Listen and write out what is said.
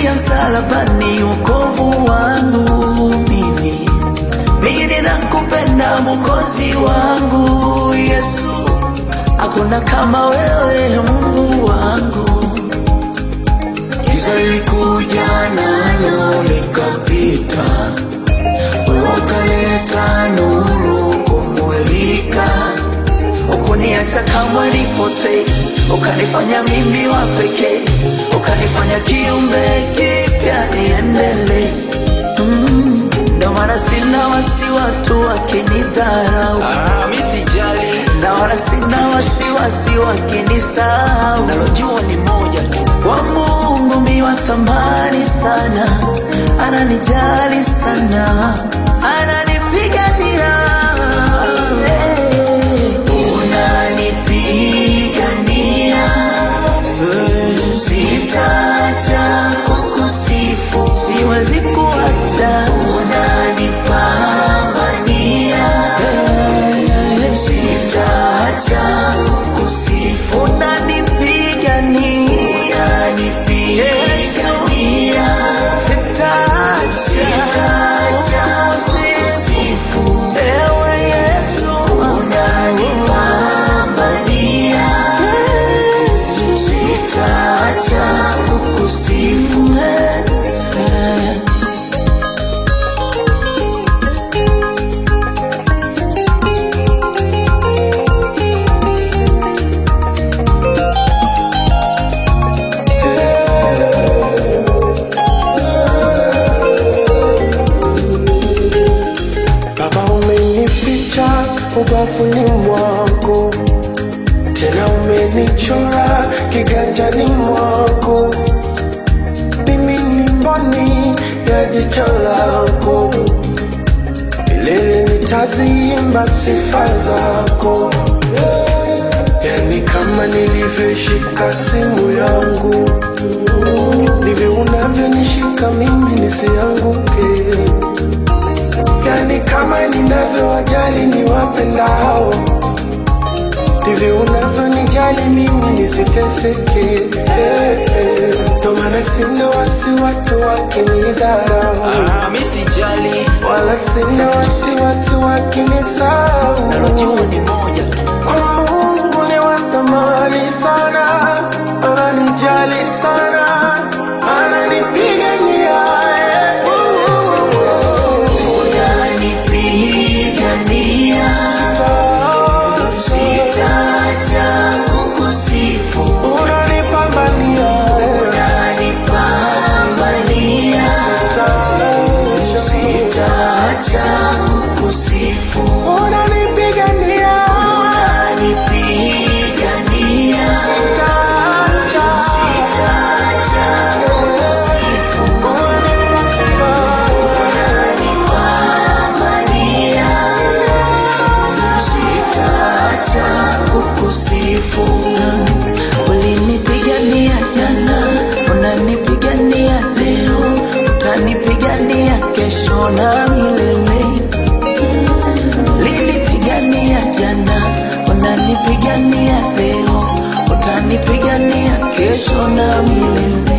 ya msalabani wokovu wangu mimi mimi nakupenda mwokozi wangu Yesu, hakuna kama wewe Mungu wangu. Giza lilikuja nalo likapita, wewe ukaleta nuru kumulika, ukuniacha kamwe nipotee, ukanifanya mimi wa pekee, ukanifanya kiumbe kipya niendelee. Mm, ndo maana sina wasi watu wakinidharau Ah, mi sijali na wala sina wasiwasi wakinisahau. Nalojua ni moja tu, kwa Mungu mi wa thamani sana, ananijali sana, ananipigania Hey, unanipigania Hey, sitaacha kukusifu, siwezi kuacha, unanipambania Hey, sitaacha kukusifu, unanipigania, unanipigania, sitaacha kukusifu, ewe Yesu, unanipambania, Yesu, sitaacha kukusifu, eh, eh. Baba, umenificha ubavuni mwako, tena umenichora kiganjani mwako. Mimi ni mboni ya jicho lako, milele nitaziimba sifa zako. Yani kama nilivyoishika simu yangu, ndivyo unavyonishika mimi nisianguke yani kama ninavyowajali ni wapendao ndivyo unavyonijali mimi nisiteseke eh, eh. ndo maana sina wasi watu wakinidharau Ah, mi sijali wala sina wasi watu wakinisahau Nalojua ni moja tu, kwa Mungu ni wa thamani sana ananijali sana ananipigania eh. unanipigania Sitaacha kukusifu, unanipambania unanipambania, sitaacha kukusifu, unanipigania unanipigania, Sitaacha. sitaacha kukusifu, unanipambania, sitaacha kukusifu. Ulinipigania jana, unanipigania leo, utanipigania kesho na milele. Lilipigania jana, unanipigania leo, utanipigania kesho na milele.